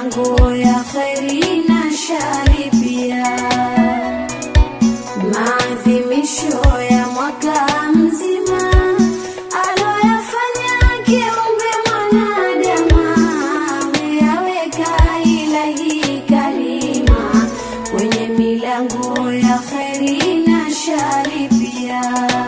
milango ya kheri na shari pia. Maadhimisho ya mwaka mzima aloyafanya kiumbe mwanadama, ameyaweka ilahi karima kwenye milango ya kheri na shari pia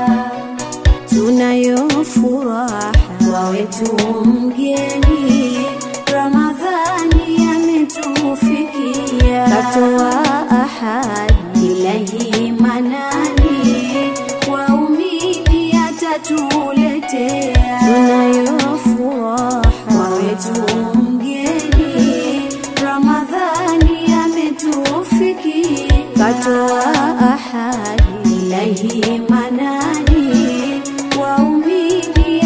tunayo furaha kwa wetu mgeni Ramadhani ametufikia, katoa ahadi ilahi manani, waumini atatuletea. Tunayo furaha kwa wetu mgeni Ramadhani ametufikia, katoa ahadi ilahi manani, waumini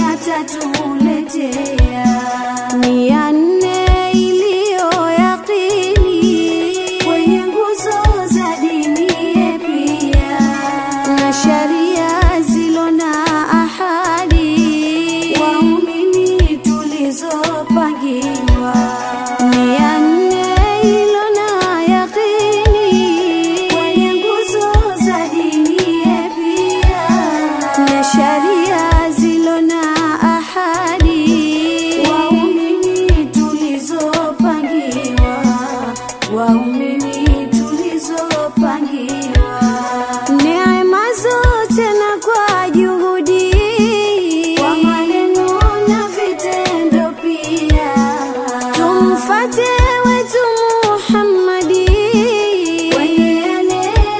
atatuletea. Ni ya nne iliyo yaqini kwenye nguzo za dini pia, na sharia zilo na ahadi, waumini tulizopangiwa. Ni ya nne ilo na yaqini kwenye nguzo za dini pia, na sharia zilo na ahadi, waumini tulizopangiwa, waumini tulizopangiwa. Neema zote na kwa juhudi, kwa maneno na vitendo pia, tumfate wetu Muhammadi kwenye yale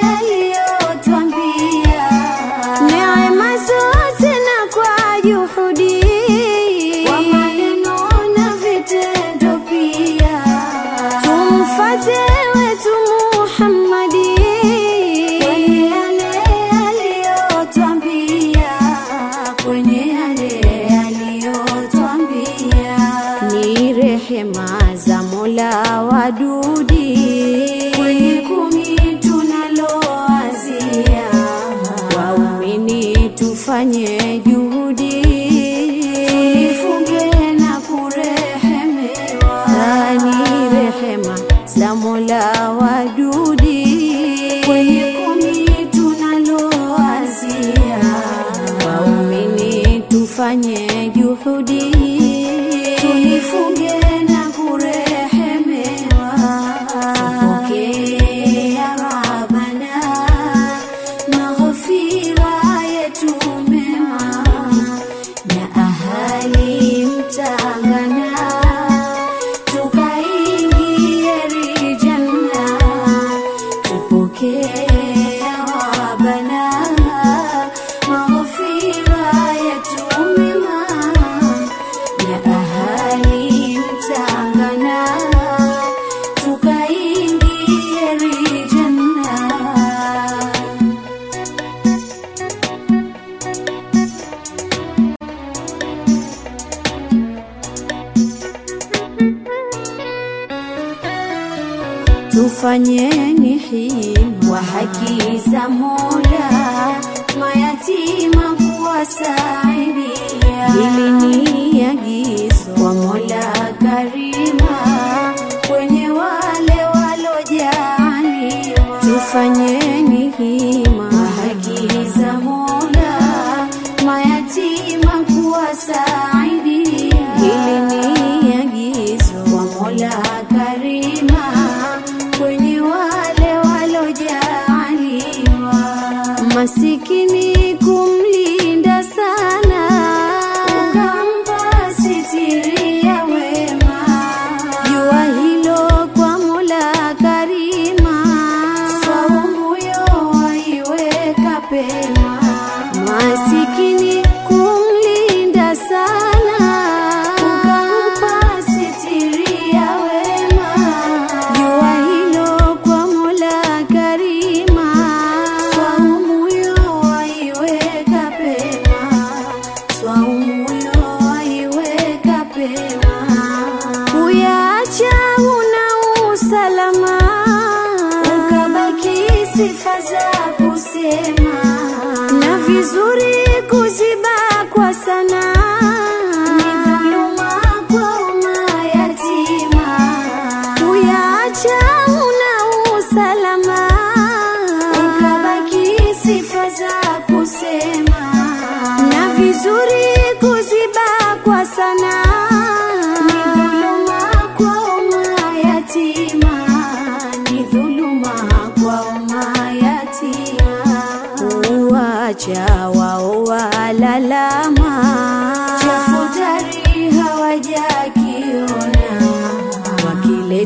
aliyotwambia. Neema zote na kwa juhudi, kwa maneno na vitendo pia, tumfate wetu Muhammadi kwenye yale aliyotwambia, kwenye yale aliyotwambia. Ni rehema za Mola wadudi kwenye kumi tunaloazia, waumini tufanye juhudi tulifunge na kurehemewa. Ni rehema za Mola wadudi kwenye kumi tunaloazia, waumini tufanye juhudi tulifunge na kurehemewa. Tupokee ya Rabbana maghfira yetu mema na ahali mtangana tukaingie rijanna. Tupokee ya Rabbana maghfira yetu mema na ahali mtangana tukaingie rijanna. tufanyeni hima wa haki za Mola, mayatima kuwasaidia. Hili ni agizo kwa Mola Karima kwenye wale walojaliwa. Tufanyeni hima wa haki za Mola, mayatima kuwasaidia. Hili ni agizo kwa Mola Karima kwenye wale walojaliwa. Masikini kumlinda sana, ukampa sitiri ya wema. Jua hilo kwa Mola Karima, saumu yo waiweka pema. Masikini kumlinda sana, ukampa sitiri ya wema. Jua hilo kwa Mola Karima, saumu yo waiweka pema, saumu yo waiweka pema. Kuyaacha una usalama, ukabaki sifa za kusema na vizuri kuzibakwa sana ni dhuluma kwa mayatima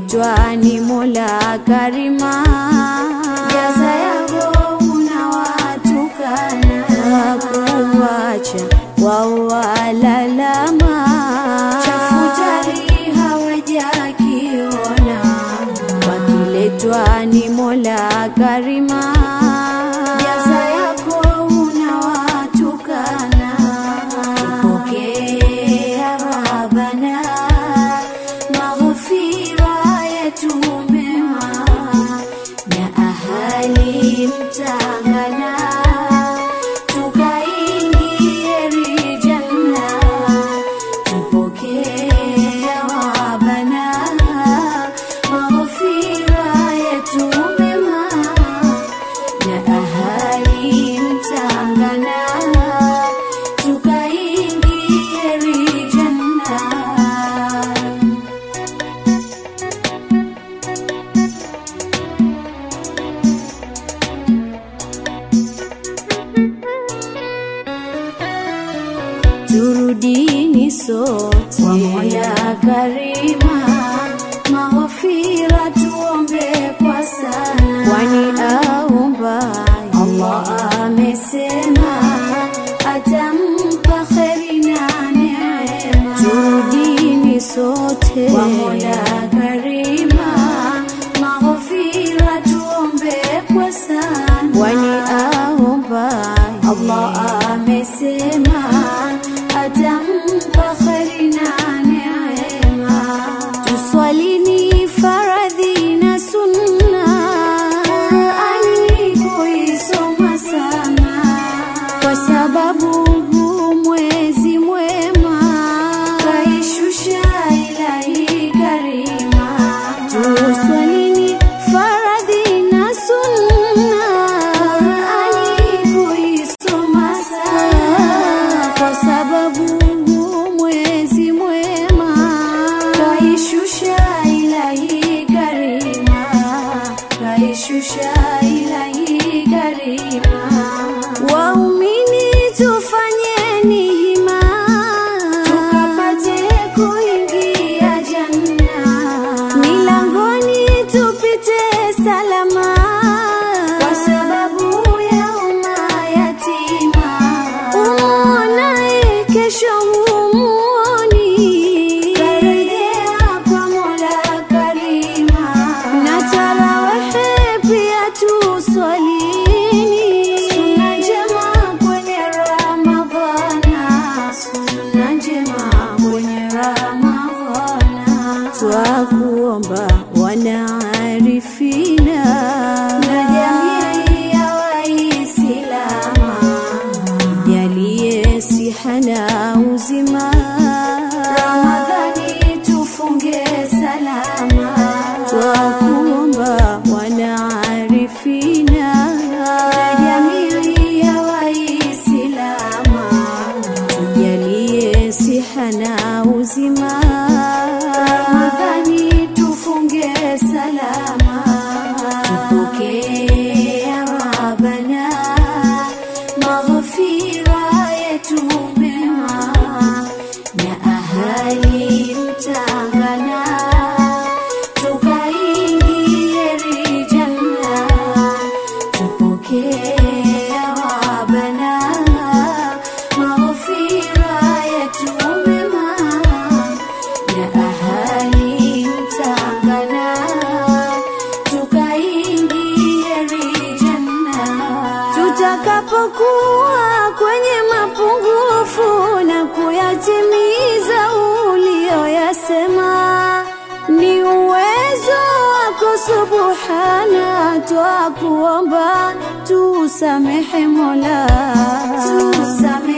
pakiletwa ni Mola Karima, jaza yako unawatukana kuwacha wao walalama, chafutari hawajakiona, pakiletwa ni Mola Karima, jaza yako unawatukana Pokea Rabbana, maghfira yetu mema na ahali mtangana, tukaingie rijanna. Tupokea Rabbana, maghfira yetu mema na ahali mtangana tukaingie rijanna. Turudini sote kwa Mola Karima, maghfira tuombe kwa sana, kwani aomba Allah amesema atampa kheri na neema. Turudini sote kwa Mola Karima, maghfira tuombe kwa sana, kwani aomba Allah amesema atampa kheri na neema. Tuswalini faradhi na sunna, Qur'ani kuisoma sana, kwa sababu huu mwezi mwema kaishusha Ilahi Karima. Tuswalini faradhi na sunna, Qur'ani kuisoma sana, kwa sababu huu mwezi mwema kaishusha Ilahi Karima, kaishusha Ilahi Karima. Waumini tufanyeni hima, tukapate kuingia janna, milangoni tupite salama, kwa sababu ya umma yatima. Umuonaye kesho humuoni, karejea kwa Mola Karima, na tarawehe pia tuswalini, suna njema kwenye Ramadhana, suna njema kwenye Ramadhana, twakuomba wanaarifina na jamii ya Waislama jalie siha na uzima, Ramadhani tufunge salama, twakuomba wanaarifina na jamii ya Waislama jalie siha na uzima, Ramadhani tufunge salama, tupokee Rabbana maghfira yetu mema na ahali mtangana, tukaingie rijanna, tupokee Rabbana maghfira yetu mema na ahali mtangana, tukaingie rijanna tutakapokuwa kwenye mapungufu na kuyatimiza uliyoyasema, ni uwezo wako Subhana, twakuomba tusamehe Mola, tusamehe